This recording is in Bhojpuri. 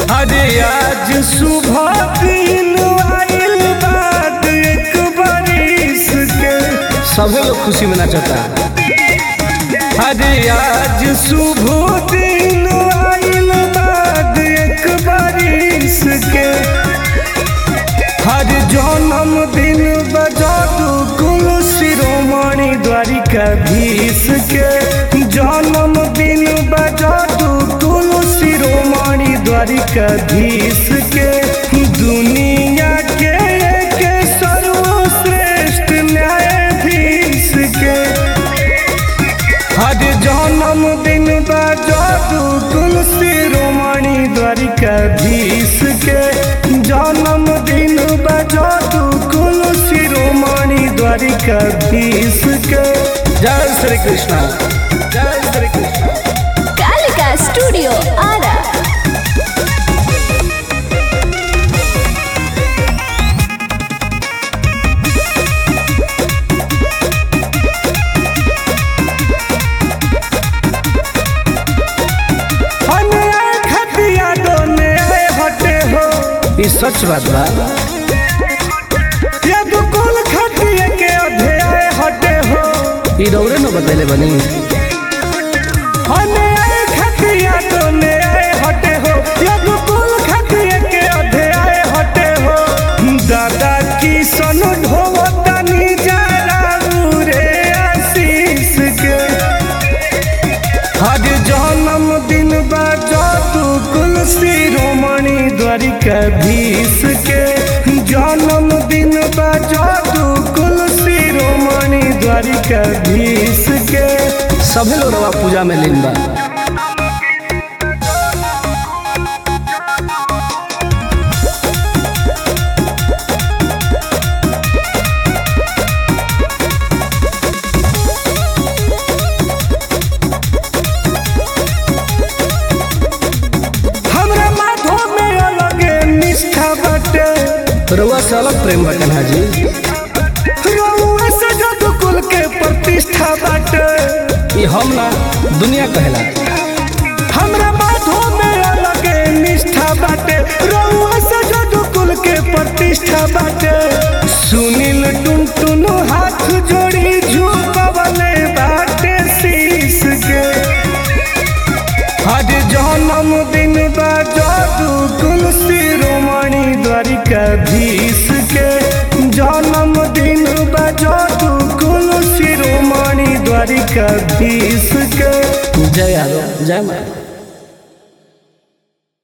अरे आज सुबह दिन आइल बाद एक बारिश के सभी लोग खुशी में नाचता अरे आज सुबह दिन आइल बाद एक बारिश के हर जन्म दिन बजा दू कुल शिरोमणि द्वारिका भीष के जन्म दिन बजा दू कुल शिरोमणि द्वारिका भीष के दुनिया के एक सर्वश्रेष्ठ न्यायाधीश के हर जन्म दिन बजा दू कुल शिरोमणि द्वारिका भीष के जन्म दिन बजा दू कुल शिरोमणि द्वारिका भीष के जय श्री कृष्ण जय श्री कृष्ण कालिका स्टूडियो आरा अन्याय खतिया दोने आए हटे हो ये सच बात बा ये दुकुल खतिया के अध्याय हटे हो ये रौरे न बतैले बनी अन्याय खतिया दोने आए हटे हो ये दुकुल खतिया के अध्याय हटे हो दादा की सन ढोवतानी जरा रे आशीष के हर जन्म दिन बजा तू कुल शिरोमणि द्वारिका भीष के जन्म दिन बजा तू कुल शिरोमणि द्वारिका भीष के सभी लोग रवा पूजा में लीन बा हमरा माधो में अलगे निष्ठा बाटे रउआ से अलग प्रेम बा कन्हा जी रउआ से जदु कुल के प्रतिष्ठा बाटे ये हम ना दुनिया कहला हमरा माधो में अलगे निष्ठा बाटे रउआ से जदु कुल के प्रतिष्ठा बाटे सुनील टुन टुन हाथ जोड़ी झुकवले बाटे शीश के हर जन्म दिन बजा दू कुल शिरोमणि द्वारिका भीष के जन्म दिन बजा दू कुल शिरोमणि द्वारिका भीष के जय यादव जय माता